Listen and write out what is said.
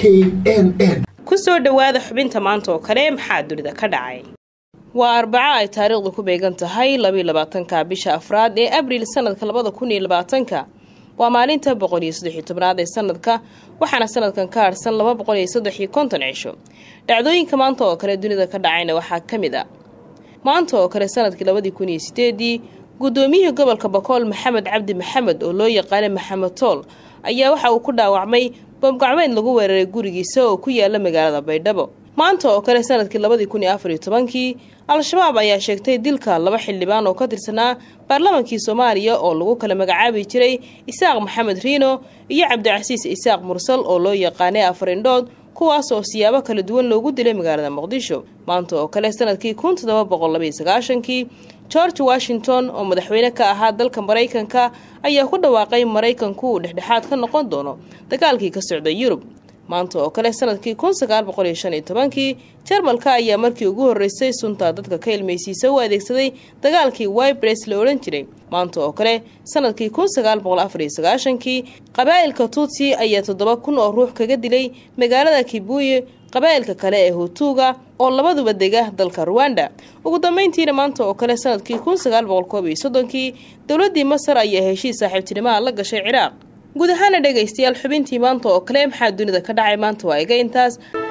n n ku soo dhowaada xubinta maanta oo kale maxaa dunida ka dhacay waa arbaco ay taariikhdu ku beegan tahay labayo labaatanka bisha afraad ee abriil sanadka labada kun iyo labaatanka waa maalinta boqol iyo saddex iyo tobnaad ee sanadka waxaana sanadkan ka harsan laba boqol iyo saddex iyo konton cisho dhacdooyinka maanta oo kale dunida ka dhacayna waxaa ka mid a maanta oo kale sanadkii labadii kun iyo sideedii guddoomiyihii gobolka bakool maxamed cabdi maxamed oo loo yaqaanay maxamed tool ayaa waxa uu ku dhaawacmay boobgacmeed lagu weeraray gurigiisa oo ku yaala magaalada baydhabo maanta oo kale sanadkii labadii kun iyo afar iyo tobankii al-shabaab ayaa sheegtay dilka laba xildhibaan oo ka tirsanaa baarlamankii soomaaliya oo lagu kala magacaabi jiray isaaq maxamed riino iyo cabdicasiis isaaq mursal oo loo yaqaanay afarindhood kuwaas oo siyaabo kala duwan loogu dilay magaalada muqdisho maanta oo kale sanadkii kun toddoba boqol labaiyo sagaashankii george washington oo madaxweyne ka ahaa dalka maraykanka ayaa ku dhawaaqay maraykanku uu dhexdhexaad ka noqon doono dagaalkii ka socda yurub maanta oo kale sanadkii kun sagaal boqol iyo shan iyo tobankii jarmalka ayaa markii ugu horreysay sunta dadka ka ilmaysiisa u adeegsaday dagaalkii wibres la odhan jiray maanta oo kale sanadkii kun sagaal boqol afar iyo sagaashankii qabaa'ilka tutsi ayaa toddoba kun oo ruux kaga dilay magaalada kibuye qabaa'ilka kale ee hutuuga oo labaduba dega dalka ruwanda ugu dambeyntiina maanta oo kale sanadkii kun sagaal boqol koob iyo soddonkii dowladdii masar ayaa heshiis saaxiibtinimaha la gashay ciraaq guud ahaana dhegaystayaal xubintii maanta oo kale maxaa dunida ka dhacay maanta waa iga intaas